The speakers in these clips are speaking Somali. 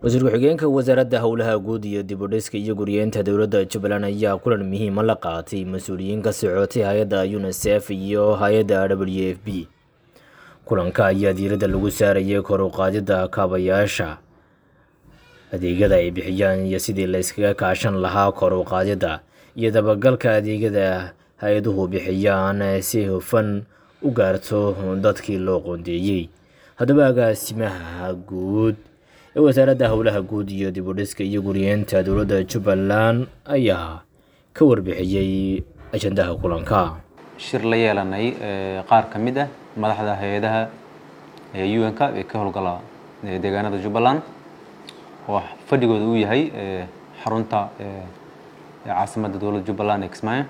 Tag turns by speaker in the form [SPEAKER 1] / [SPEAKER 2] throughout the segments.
[SPEAKER 1] wasiir ku-xigeenka wasaaradda howlaha guud iyo dib u dhiska iyo guryeenta dowladda jubbaland ayaa kulan muhiima la qaatay mas-uuliyiin ka socotay hay-adda unisef iyo hay-adda w f b kulanka ayaa diiradda lagu saarayay kor u qaadidda kaabayaasha adeegyada ay bixiyaan iyo sidii la yskaga kaashan lahaa kor u qaadidda iyo dabagalka adeegyada hay-aduhu bixiyaan si hufan u gaarto dadkii loo qoondeeyey haddaba agaasimaha guud ee wasaaradda howlaha guud iyo dib u dhiska iyo guryeenta dowladda jubbaland ayaa ka warbixiyey ajandaha kulanka
[SPEAKER 2] shir la yeelanay qaar ka mid ah madaxda hay-adaha un-ka ee ka howlgala deegaanada jubbaland oo fadhigooda uu yahay xarunta caasimadda dowladda jubbaland ee kismaayo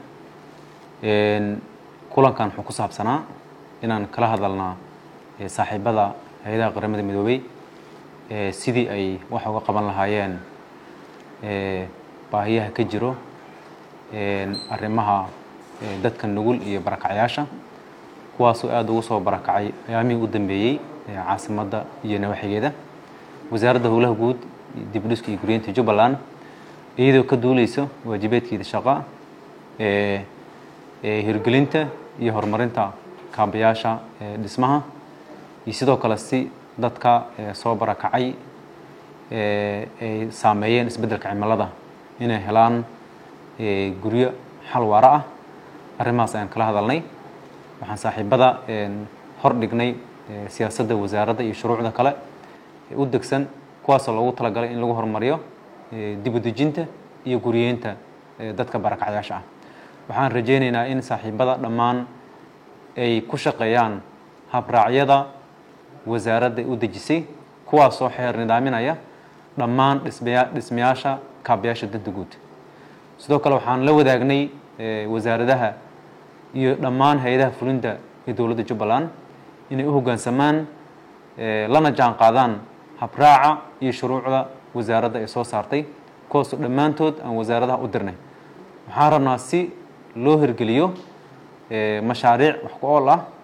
[SPEAKER 2] kulankan wuxuu ku saabsanaa inaan kala hadalnaa saaxiibada hay-adaha qaramada midoobey sidii ay wax uga qaban lahaayeen baahiyaha ka jiro arrimaha dadka nugul iyo barakacyaasha kuwaasoo aada ugu soo barakacay ayaamihii u dambeeyey caasimadda iyo nawaxigeeda wasaaradda howlaha guud dib u dhiska iyo guryeenta jubbaland iyadoo ka duuleysa waajibeedkeeda shaqa hirgelinta iyo horumarinta kaabayaasha dhismaha iyo sidoo kale si dadka soo barakacay ay saameeyeen isbeddelka cimilada inay helaan guryo xal waara ah arrimahaas ayaan kala hadalnay waxaan saaxiibada hor dhignay siyaasadda wasaaradda iyo shuruucda kale ee u degsan kuwaasoo loogu talagalay in lagu horumariyo dib u dejinta iyo guryeenta dadka barakacyaasha ah waxaan rajaynaynaa in saaxiibada dhammaan ay ku shaqeeyaan habraacyada wasaaradda u dejisay kuwaasoo xeer nidaaminaya dhammaan dhismaya dhismayaasha kaabayaasha danta guud sidoo kale waxaan la wadaagnay wasaaradaha iyo dhammaan hay-adaha fulinta ee dowladda jubbaland inay u hoggaansamaan lana jaan qaadaan habraaca iyo shuruucda wasaaradda ay soo saartay kuwaasoo dhammaantood aan wasaaradaha u dirnay waxaan rabnaa si loo hirgeliyo mashaariic wax ku ool ah